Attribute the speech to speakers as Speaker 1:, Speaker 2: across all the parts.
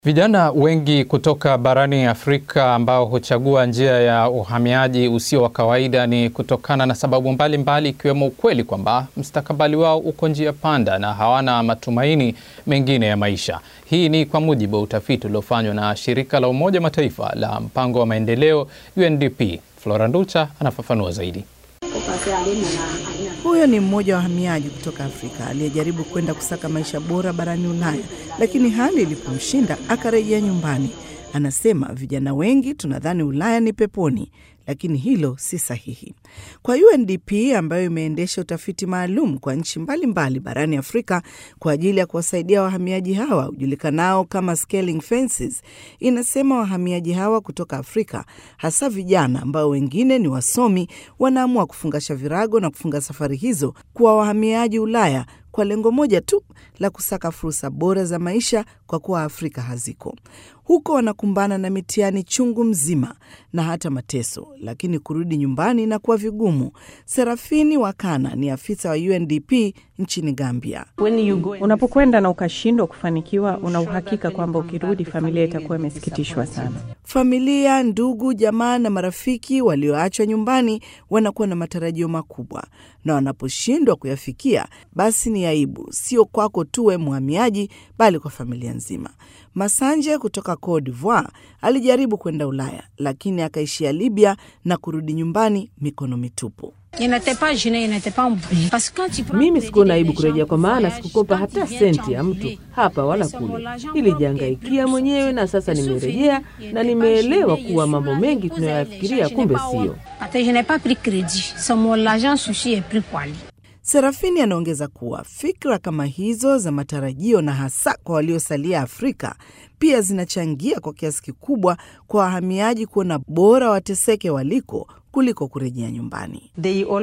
Speaker 1: Vijana wengi kutoka barani Afrika ambao huchagua njia ya uhamiaji usio wa kawaida ni kutokana na sababu mbalimbali ikiwemo ukweli kwamba mustakabali wao uko njia panda na hawana matumaini mengine ya maisha. Hii ni kwa mujibu wa utafiti uliofanywa na shirika la Umoja wa Mataifa la mpango wa maendeleo UNDP. Flora Nducha anafafanua zaidi.
Speaker 2: Huyo ni mmoja wa wahamiaji kutoka Afrika aliyejaribu kwenda kusaka maisha bora barani Ulaya, lakini hali ilipomshinda akarejea nyumbani. Anasema vijana wengi tunadhani Ulaya ni peponi, lakini hilo si sahihi. Kwa UNDP ambayo imeendesha utafiti maalum kwa nchi mbalimbali barani Afrika kwa ajili ya kuwasaidia wahamiaji hawa ujulikanao kama Scaling Fences, inasema wahamiaji hawa kutoka Afrika, hasa vijana ambao wengine ni wasomi, wanaamua kufungasha virago na kufunga safari hizo kuwa wahamiaji Ulaya kwa lengo moja tu la kusaka fursa bora za maisha, kwa kuwa Afrika haziko. Huko wanakumbana na mitihani chungu mzima na hata mateso, lakini kurudi nyumbani na kuwa vigumu. Serafini Wakana ni afisa wa UNDP nchini Gambia.
Speaker 3: Unapokwenda na ukashindwa kufanikiwa, una uhakika kwamba ukirudi familia itakuwa imesikitishwa sana.
Speaker 2: Familia, ndugu, jamaa na marafiki walioachwa nyumbani wanakuwa na matarajio makubwa, na wanaposhindwa kuyafikia, basi ni aibu, sio kwako tu we mhamiaji, bali kwa familia nzima. Masanje kutoka Cote d'Ivoire alijaribu kwenda Ulaya, lakini akaishia Libya na kurudi nyumbani mikono mitupu.
Speaker 4: Mimi sikuona aibu kurejea, kwa maana sikukopa hata senti ya mtu hapa wala kule. Nilijihangaikia mwenyewe na sasa nimerejea na nimeelewa kuwa mambo mengi tunayoyafikiria kumbe sio.
Speaker 2: Serafini anaongeza kuwa fikra kama hizo za matarajio na hasa kwa waliosalia Afrika pia zinachangia kwa kiasi kikubwa kwa wahamiaji kuona bora wateseke waliko kuliko kurejea nyumbani.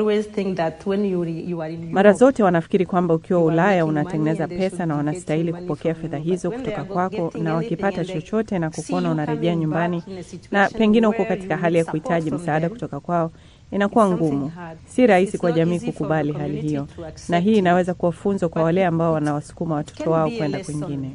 Speaker 3: Mara zote wanafikiri kwamba ukiwa Ulaya unatengeneza pesa na wanastahili kupokea fedha hizo kutoka kwako, na wakipata chochote na kukuona unarejea nyumbani na pengine uko katika hali ya kuhitaji msaada kutoka kwao inakuwa ngumu. Si rahisi kwa jamii kukubali hali hiyo, na hii inaweza kuwa funzo kwa wale ambao wanawasukuma watoto wao kwenda kwingine.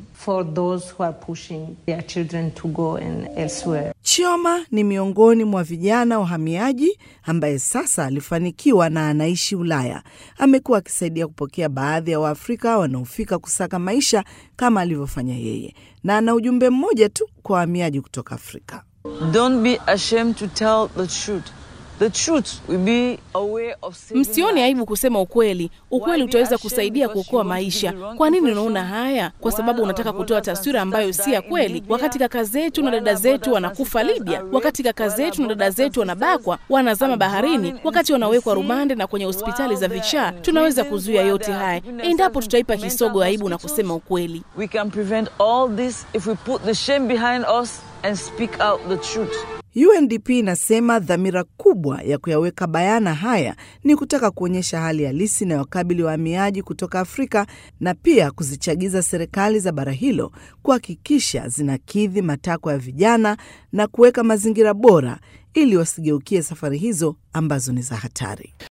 Speaker 2: Chioma ni miongoni mwa vijana wahamiaji ambaye sasa alifanikiwa na anaishi Ulaya. Amekuwa akisaidia kupokea baadhi ya Waafrika wanaofika kusaka maisha kama alivyofanya yeye, na ana ujumbe mmoja tu kwa wahamiaji kutoka Afrika.
Speaker 5: Don't be ashamed to tell the truth. The truth will be a way of saving
Speaker 6: Msione aibu kusema ukweli. Ukweli utaweza kusaidia kuokoa maisha. Kwa nini unaona haya? Kwa sababu unataka kutoa taswira ambayo si ya kweli. Wakati kaka zetu na dada zetu wanakufa Libya, wakati kaka zetu na dada zetu wanabakwa, wanazama baharini, wakati wanawekwa rumande na kwenye hospitali za vichaa, tunaweza kuzuia yote haya endapo tutaipa kisogo aibu na kusema ukweli.
Speaker 5: We can prevent all this if we put the shame behind us and speak out the truth.
Speaker 2: UNDP inasema dhamira kubwa ya kuyaweka bayana haya ni kutaka kuonyesha hali halisi inayokabili wahamiaji kutoka Afrika na pia kuzichagiza serikali za bara hilo kuhakikisha zinakidhi matakwa ya vijana na kuweka mazingira bora ili wasigeukie safari hizo ambazo ni za hatari.